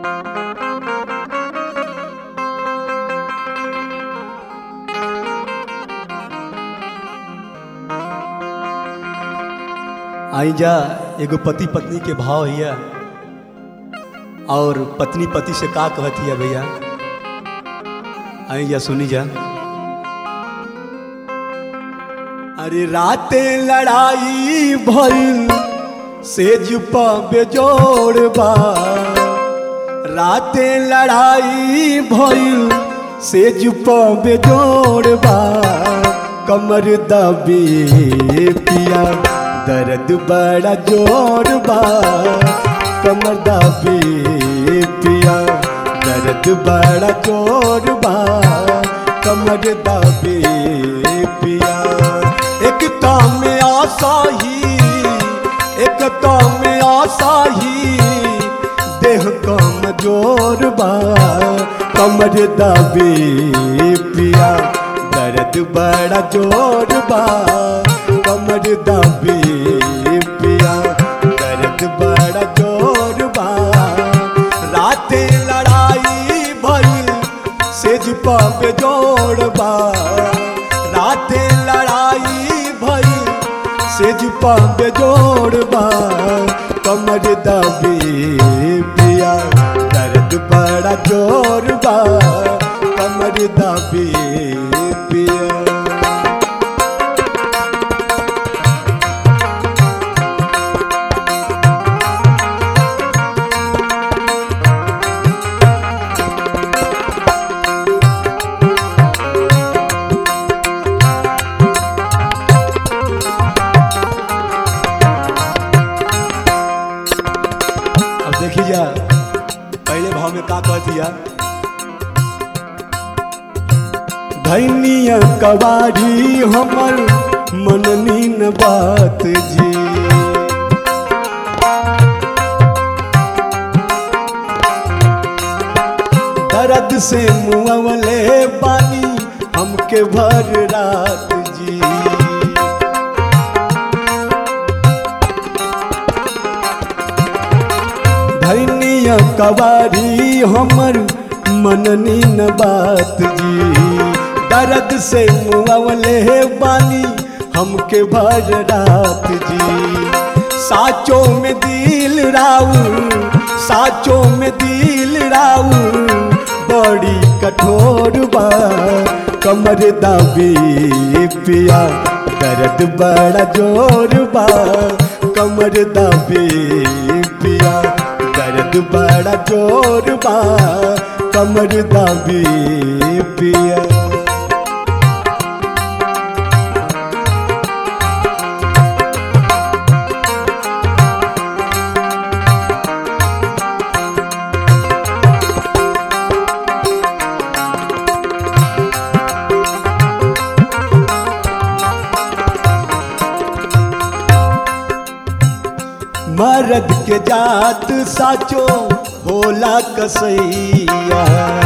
आई जा एगो पति पत्नी के भाव हिया और पत्नी पति से का कहत हिया भैया आई जा सुनी जा अरे राते लड़ाई भइल सेज पा बेजोड़ बा राते लड़ाई भइल सेज पा बेजोड़ बा कमर दबे पिया दर्द बड़ा जोर बा कमर दबे पिया दर्द बड़ा जोर बा कमर दबे पिया एक काम में आशा ही एक काम में आशा ही देह कम जोर बा कमर दबे पिया दर्द बड़ा जोर बा कमर दबे पिया दर्द बड़ा जोर बा राते लड़ाई भइल सेज पे जोड़ बा राते लड़ाई भइल सेज पे जोड़ बा कमर दबे पिया दर्द बड़ा जोर बा कमर दबे पिया अब देखी जा पहले भाव में का कह दिया धैनिया कबाड़ी हमर मननी न बात जी दर्द से मुआवले पानी हमके भर रात जी धैनिया कबारी हमर मननी न बात जी दर्द से मुआवले बानी हमके भर रात जी साचो में दिल राउर साचो में दिल राउर बड़ी कठोर बा कमर दाबी पिया दर्द बड़ा जोर बा कमर दाबी पिया दर्द बड़ा जोर बा कमर दाबी पिया मर्द के जात साचो होला कसैया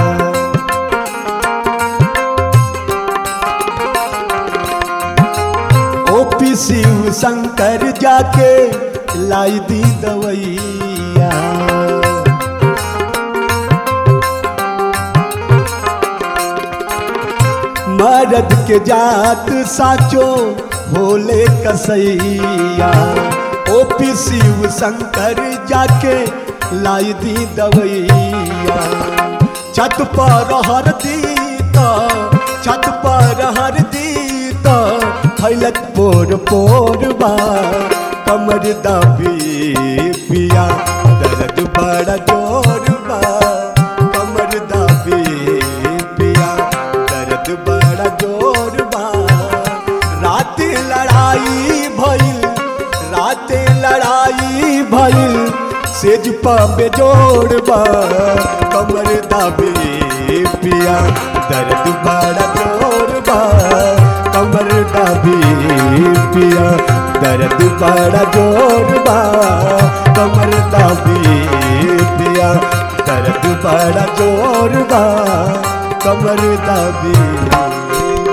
ओपी शिव शंकर जाके लाई दी दवैया मर्द के जात साचो होले कसैया ओपी शिव शंकर जाके लाई दी दवैया छत पर हर दीता छत पर हर दीता फैलत पोर पोर बा कमर दबी पिया दर्द बड़ा जोर बा कमर दबी पिया दर्द बड़ा जोर बा रात लड़ाई भइल रात लड़ाई भइल सेज पे जोड़ बा कमर दाबे पिया दर्द बड़ा जोर बा कमर दाबे पिया दर्द बड़ा जोर बा कमर दाबे पिया दर्द बड़ा जोर बा कमर दाबे